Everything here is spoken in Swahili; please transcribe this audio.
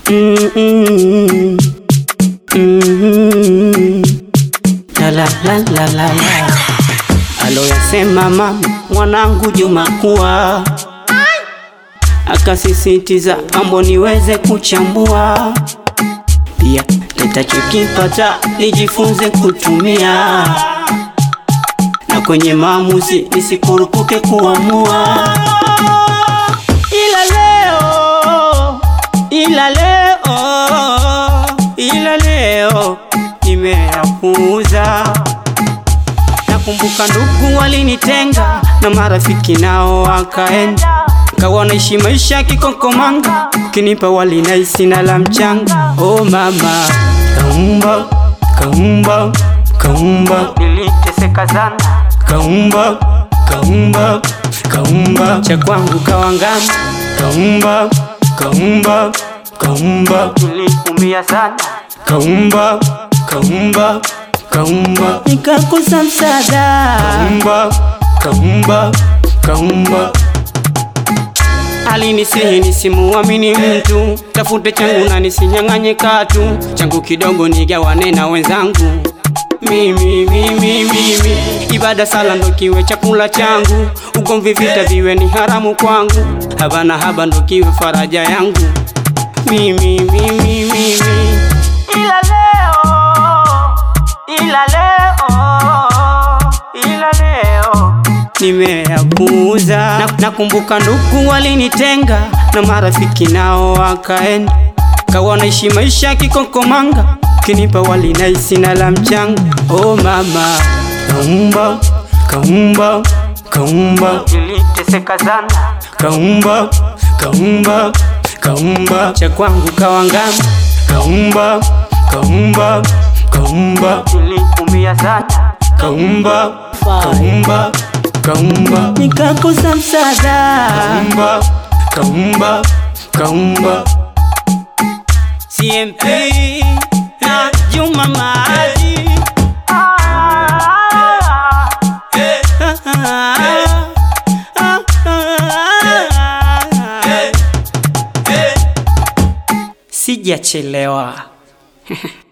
Mm-mm. Mm-mm. La la la la la la. Aloyasema mama mwanangu Juma kuwa akasisitiza mambo niweze kuchambua, pia nitachokipata nijifunze kutumia, na kwenye maamuzi nisikurupuke kuamua. Ila leo, ila leo, ila leo nimeyapuuza. Nakumbuka ndugu walinitenga na marafiki nao wakaenda, kawa naishi maisha kikokomanga, ukinipa wali naisi na la mchanga. Oh mama, kaumba kaumba kaumba, niliteseka sana, kaumba kaumba kaumba, cha kwangu kawangama, kaumba kaumba kaumba, niliumia sana, kaumba kaumba kaumba, nikakosa msaada, kaumba kaumba kaumba Alinisihi nisimuamini mtu, tafute changu na nisinyang'anye katu, changu kidogo nigawane na wenzangu. Mimi mimi mimi, ibada sala ndo kiwe chakula changu, ugomvi vita viwe ni haramu kwangu, haba na haba ndo kiwe faraja yangu. Mimi mimi mimi, ila leo, ila leo, ila leo nimeyapuuza. Na- Nakumbuka ndugu walinitenga na marafiki nao wakaenda, kawa naishi maisha kikokomanga, kinipa wali naisi na la mchanga. Oh mama, kaumba kaumba kaumba, niliteseka sana, kaumba kaumba kaumba, cha kwangu kawangama, kaumba kaumba kaumba, niliumia sana, kaumba kaumba kaumba nikakosa msaada kaumba kaumba kaumba CMP na Juma Maji sijachelewa